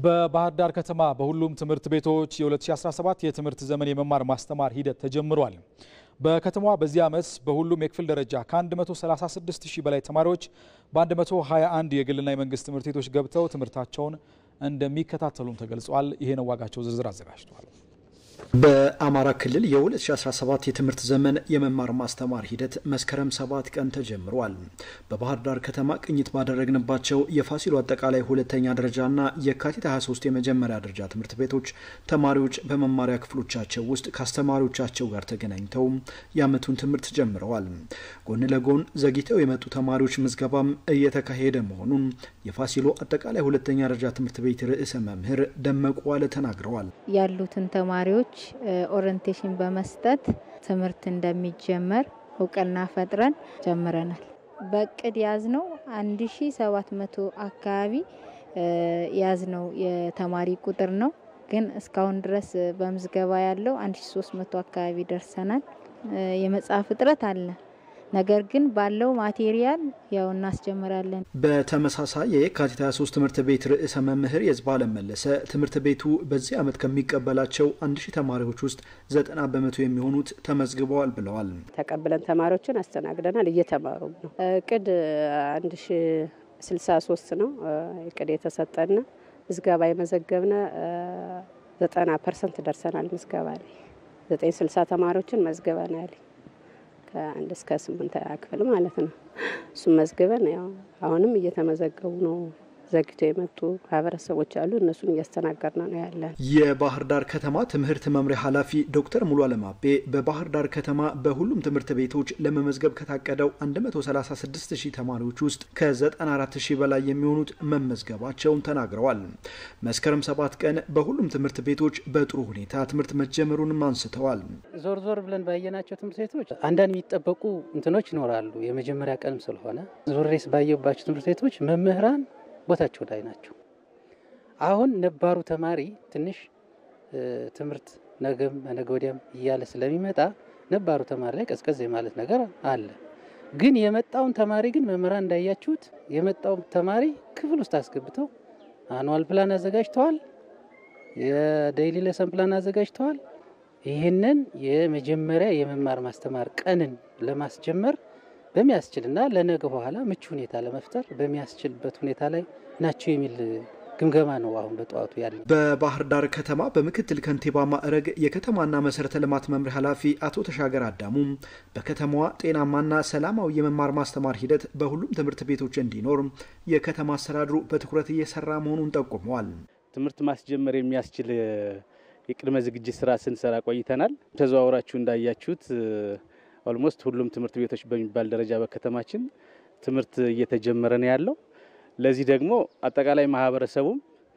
በባህር ዳር ከተማ በሁሉም ትምህርት ቤቶች የ2017 የትምህርት ዘመን የመማር ማስተማር ሂደት ተጀምሯል። በከተማዋ በዚህ ዓመት በሁሉም የክፍል ደረጃ ከ136 ሺህ በላይ ተማሪዎች በ121 የግልና የመንግስት ትምህርት ቤቶች ገብተው ትምህርታቸውን እንደሚከታተሉም ተገልጿል። ይሄ ነው ዋጋቸው ዝርዝር አዘጋጅቷል። በአማራ ክልል የ2017 የትምህርት ዘመን የመማር ማስተማር ሂደት መስከረም ሰባት ቀን ተጀምሯል። በባህር ዳር ከተማ ቅኝት ባደረግንባቸው የፋሲሎ አጠቃላይ ሁለተኛ ደረጃና የካቲት 23 የመጀመሪያ ደረጃ ትምህርት ቤቶች ተማሪዎች በመማሪያ ክፍሎቻቸው ውስጥ ከአስተማሪዎቻቸው ጋር ተገናኝተው የዓመቱን ትምህርት ጀምረዋል። ጎን ለጎን ዘግይተው የመጡ ተማሪዎች ምዝገባም እየተካሄደ መሆኑን የፋሲሎ አጠቃላይ ሁለተኛ ደረጃ ትምህርት ቤት ርዕሰ መምህር ደመቁ ዋለ ተናግረዋል። ያሉትን ተማሪዎች ኦሪንቴሽን በመስጠት ትምህርት እንደሚጀመር እውቅና ፈጥረን ጀምረናል። በእቅድ ያዝነው 1700 አካባቢ ያዝነው የተማሪ ቁጥር ነው። ግን እስካሁን ድረስ በምዝገባ ያለው 1300 አካባቢ ደርሰናል። የመጽሐፍ እጥረት አለ። ነገር ግን ባለው ማቴሪያል ያው እናስጀምራለን። በተመሳሳይ የየካቲት 23 ትምህርት ቤት ርዕሰ መምህር የዝባለም መለሰ ትምህርት ቤቱ በዚህ ዓመት ከሚቀበላቸው አንድ ሺህ ተማሪዎች ውስጥ ዘጠና በመቶ የሚሆኑት ተመዝግበዋል ብለዋል። ተቀብለን ተማሪዎችን አስተናግደናል። እየተማሩ ነው። እቅድ አንድ ሺ ስልሳ ሶስት ነው እቅድ የተሰጠና ምዝገባ የመዘገብነ ዘጠና ፐርሰንት ደርሰናል። ምዝገባ ላይ ዘጠኝ ስልሳ ተማሪዎችን መዝገበናል። ከአንድ እስከ ስምንት ክፍል ማለት ነው። እሱም መዝግበን ያው አሁንም እየተመዘገቡ ነው። ዘግተው የመጡ ማህበረሰቦች አሉ። እነሱን እያስተናገድን ነው ያለን። የባህር ዳር ከተማ ትምህርት መምሪያ ኃላፊ ዶክተር ሙሉ አለማቤ በባህር ዳር ከተማ በሁሉም ትምህርት ቤቶች ለመመዝገብ ከታቀደው 136 ሺህ ተማሪዎች ውስጥ ከ94 ሺህ በላይ የሚሆኑት መመዝገባቸውን ተናግረዋል። መስከረም ሰባት ቀን በሁሉም ትምህርት ቤቶች በጥሩ ሁኔታ ትምህርት መጀመሩንም አንስተዋል። ዞር ዞር ብለን ባየናቸው ትምህርት ቤቶች አንዳንድ የሚጠበቁ እንትኖች ይኖራሉ። የመጀመሪያ ቀንም ስለሆነ ዞሬስ ባየባቸው ትምህርት ቤቶች መምህራን ቦታቸው ላይ ናቸው። አሁን ነባሩ ተማሪ ትንሽ ትምህርት ነገም ነገ ወዲያም እያለ ስለሚመጣ ነባሩ ተማሪ ላይ ቀዝቀዝ የማለት ነገር አለ። ግን የመጣውን ተማሪ ግን መምህራን እንዳያችሁት የመጣውን ተማሪ ክፍል ውስጥ አስገብተው አኑዋል ፕላን አዘጋጅተዋል። የዴይሊ ለሰን ፕላን አዘጋጅተዋል። ይህንን የመጀመሪያ የመማር ማስተማር ቀንን ለማስጀመር በሚያስችልና ለነገ በኋላ ምቹ ሁኔታ ለመፍጠር በሚያስችልበት ሁኔታ ላይ ናቸው የሚል ግምገማ ነው አሁን በጠዋቱ ያለ። በባህር ዳር ከተማ በምክትል ከንቲባ ማዕረግ የከተማና መሰረተ ልማት መምሪያ ኃላፊ አቶ ተሻገር አዳሙ በከተማዋ ጤናማና ሰላማዊ የመማር ማስተማር ሂደት በሁሉም ትምህርት ቤቶች እንዲኖር የከተማ አስተዳድሩ በትኩረት እየሰራ መሆኑን ጠቁመዋል። ትምህርት ማስጀመር የሚያስችል የቅድመ ዝግጅት ስራ ስንሰራ ቆይተናል። ተዘዋውራችሁ እንዳያችሁት ኦልሞስት ሁሉም ትምህርት ቤቶች በሚባል ደረጃ በከተማችን ትምህርት እየተጀመረ ነው ያለው። ለዚህ ደግሞ አጠቃላይ ማህበረሰቡም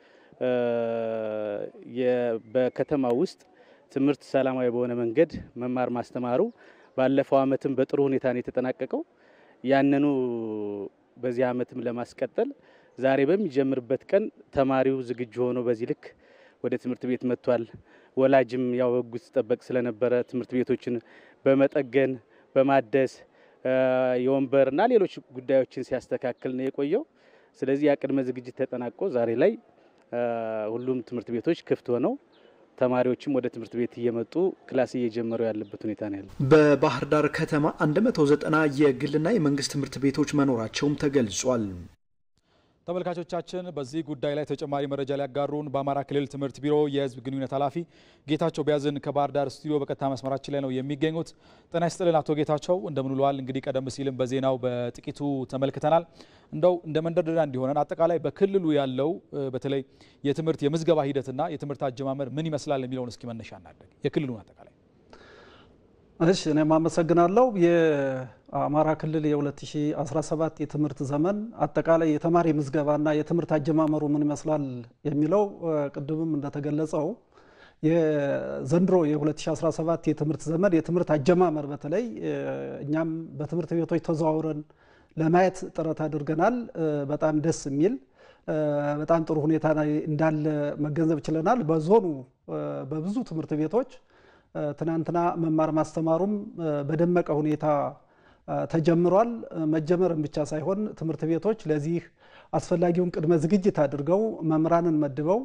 በከተማ ውስጥ ትምህርት ሰላማዊ በሆነ መንገድ መማር ማስተማሩ ባለፈው ዓመትም በጥሩ ሁኔታ ነው የተጠናቀቀው። ያንኑ በዚህ ዓመትም ለማስቀጠል ዛሬ በሚጀምርበት ቀን ተማሪው ዝግጁ ሆኖ በዚህ ልክ ወደ ትምህርት ቤት መጥቷል። ወላጅም ያው ሕጉ ሲጠበቅ ስለነበረ ትምህርት ቤቶችን በመጠገን በማደስ የወንበርና ሌሎች ጉዳዮችን ሲያስተካክል ነው የቆየው። ስለዚህ ያ ቅድመ ዝግጅት ተጠናቆ ዛሬ ላይ ሁሉም ትምህርት ቤቶች ክፍት ሆነው ተማሪዎችም ወደ ትምህርት ቤት እየመጡ ክላስ እየጀመሩ ያለበት ሁኔታ ነው ያለው። በባህር ዳር ከተማ 190 የግልና የመንግስት ትምህርት ቤቶች መኖራቸውም ተገልጿል። ተመልካቾቻችን በዚህ ጉዳይ ላይ ተጨማሪ መረጃ ሊያጋሩን በአማራ ክልል ትምህርት ቢሮ የህዝብ ግንኙነት ኃላፊ ጌታቸው ቢያዝን ከባህር ዳር ስቱዲዮ በቀጥታ መስመራችን ላይ ነው የሚገኙት። ጤና ይስጥልን አቶ ጌታቸው እንደምን ውለዋል? እንግዲህ ቀደም ሲልም በዜናው በጥቂቱ ተመልክተናል። እንደው እንደ መንደርደሪያ እንዲሆነን አጠቃላይ በክልሉ ያለው በተለይ የትምህርት የምዝገባ ሂደትና የትምህርት አጀማመር ምን ይመስላል የሚለውን እስኪ መነሻ እናደርግ የክልሉን አጠቃላይ እሺ እኔም አመሰግናለሁ። የአማራ ክልል የ2017 የትምህርት ዘመን አጠቃላይ የተማሪ ምዝገባና የትምህርት አጀማመሩ ምን ይመስላል የሚለው ቅድምም እንደተገለጸው የዘንድሮ የ2017 የትምህርት ዘመን የትምህርት አጀማመር በተለይ እኛም በትምህርት ቤቶች ተዘዋውረን ለማየት ጥረት አድርገናል። በጣም ደስ የሚል በጣም ጥሩ ሁኔታ እንዳለ መገንዘብ ችለናል። በዞኑ በብዙ ትምህርት ቤቶች ትናንትና መማር ማስተማሩም በደመቀ ሁኔታ ተጀምሯል። መጀመርም ብቻ ሳይሆን ትምህርት ቤቶች ለዚህ አስፈላጊውን ቅድመ ዝግጅት አድርገው መምህራንን መድበው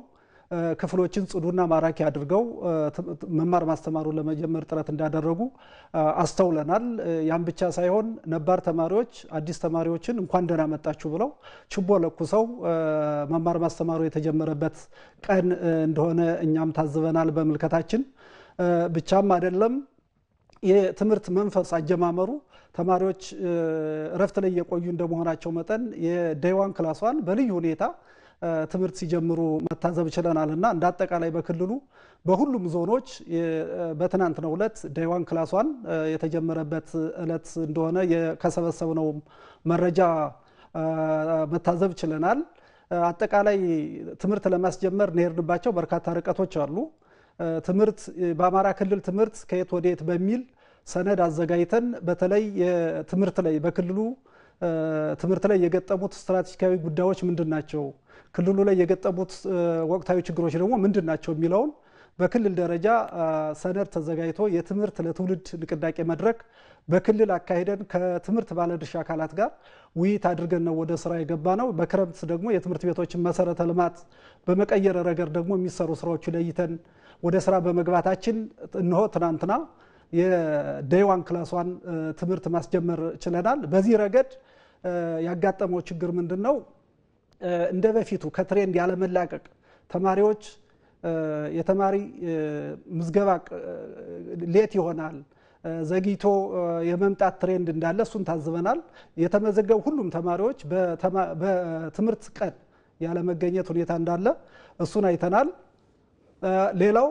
ክፍሎችን ጽዱና ማራኪ አድርገው መማር ማስተማሩን ለመጀመር ጥረት እንዳደረጉ አስተውለናል። ያም ብቻ ሳይሆን ነባር ተማሪዎች አዲስ ተማሪዎችን እንኳን ደህና መጣችሁ ብለው ችቦ ለኩሰው መማር ማስተማሩ የተጀመረበት ቀን እንደሆነ እኛም ታዝበናል በምልከታችን። ብቻም አይደለም የትምህርት መንፈስ አጀማመሩ ተማሪዎች እረፍት ላይ የቆዩ እንደመሆናቸው መጠን የዴይዋን ክላሷን በልዩ ሁኔታ ትምህርት ሲጀምሩ መታዘብ ችለናል እና እንደ አጠቃላይ በክልሉ በሁሉም ዞኖች በትናንትናው ዕለት ዴይዋን ክላሷን የተጀመረበት ዕለት እንደሆነ ከሰበሰብነው መረጃ መታዘብ ችለናል። አጠቃላይ ትምህርት ለማስጀመር እንሄድንባቸው በርካታ ርቀቶች አሉ። ትምህርት በአማራ ክልል ትምህርት ከየት ወደየት በሚል ሰነድ አዘጋጅተን በተለይ የትምህርት ላይ በክልሉ ትምህርት ላይ የገጠሙት ስትራቴጂካዊ ጉዳዮች ምንድን ናቸው፣ ክልሉ ላይ የገጠሙት ወቅታዊ ችግሮች ደግሞ ምንድን ናቸው የሚለውን በክልል ደረጃ ሰነድ ተዘጋጅቶ የትምህርት ለትውልድ ንቅናቄ መድረክ በክልል አካሂደን ከትምህርት ባለድርሻ አካላት ጋር ውይይት አድርገን ነው ወደ ስራ የገባ ነው። በክረምት ደግሞ የትምህርት ቤቶችን መሰረተ ልማት በመቀየር ረገድ ደግሞ የሚሰሩ ስራዎች ለይተን ወደ ስራ በመግባታችን እነሆ ትናንትና የዴይዋን ክላሷን ትምህርት ማስጀመር ችለናል። በዚህ ረገድ ያጋጠመው ችግር ምንድን ነው? እንደ በፊቱ ከትሬንድ ያለመላቀቅ ተማሪዎች የተማሪ ምዝገባ ሌት ይሆናል፣ ዘግይቶ የመምጣት ትሬንድ እንዳለ እሱን ታዝበናል። የተመዘገቡ ሁሉም ተማሪዎች በትምህርት ቀን ያለመገኘት ሁኔታ እንዳለ እሱን አይተናል። ሌላው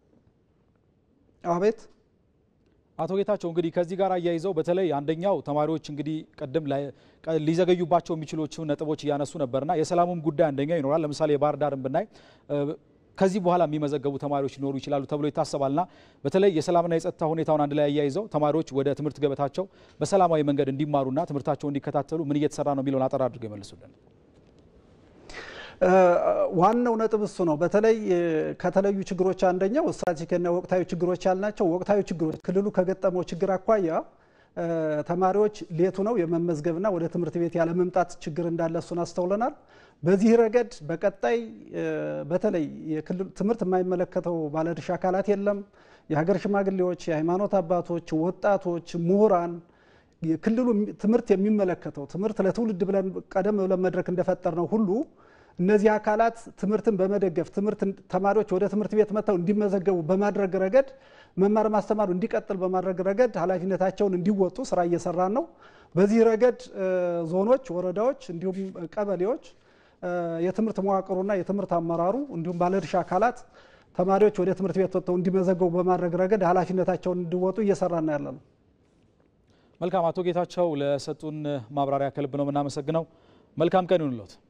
አቤት አቶ ጌታቸው እንግዲህ ከዚህ ጋር አያይዘው በተለይ አንደኛው ተማሪዎች እንግዲህ ቀደም ሊዘገዩባቸው የሚችሎቹ ነጥቦች እያነሱ ነበርና የሰላሙም ጉዳይ አንደኛው ይኖራል። ለምሳሌ የባህር ዳርን ብናይ ከዚህ በኋላ የሚመዘገቡ ተማሪዎች ሊኖሩ ይችላሉ ተብሎ ይታሰባልና በተለይ የሰላምና የጸጥታ ሁኔታውን አንድ ላይ አያይዘው ተማሪዎች ወደ ትምህርት ገበታቸው በሰላማዊ መንገድ እንዲማሩና ትምህርታቸው እንዲከታተሉ ምን እየተሰራ ነው የሚለውን አጠር አድርገው ይመልሱልን። ዋናው ነጥብ እሱ ነው። በተለይ ከተለዩ ችግሮች አንደኛው ስትራቴጂክና ወቅታዊ ችግሮች ያልናቸው ወቅታዊ ችግሮች ክልሉ ከገጠመው ችግር አኳያ ተማሪዎች ሌቱ ነው የመመዝገብና ወደ ትምህርት ቤት ያለመምጣት ችግር እንዳለ እሱን አስተውለናል። በዚህ ረገድ በቀጣይ በተለይ ትምህርት የማይመለከተው ባለድርሻ አካላት የለም፣ የሀገር ሽማግሌዎች፣ የሃይማኖት አባቶች፣ ወጣቶች፣ ምሁራን ክልሉ ትምህርት የሚመለከተው ትምህርት ለትውልድ ብለን ቀደም ብለን መድረክ እንደፈጠር ነው ሁሉ እነዚህ አካላት ትምህርትን በመደገፍ ትምህርት ተማሪዎች ወደ ትምህርት ቤት መጥተው እንዲመዘገቡ በማድረግ ረገድ መማር ማስተማሩ እንዲቀጥል በማድረግ ረገድ ኃላፊነታቸውን እንዲወጡ ስራ እየሰራን ነው። በዚህ ረገድ ዞኖች፣ ወረዳዎች እንዲሁም ቀበሌዎች የትምህርት መዋቅሩና የትምህርት አመራሩ እንዲሁም ባለድርሻ አካላት ተማሪዎች ወደ ትምህርት ቤት ወጥተው እንዲመዘገቡ በማድረግ ረገድ ኃላፊነታቸውን እንዲወጡ እየሰራን ያለ ነው። መልካም አቶ ጌታቸው ለሰጡን ማብራሪያ ከልብ ነው የምናመሰግነው። መልካም ቀን ይሁንልዎት።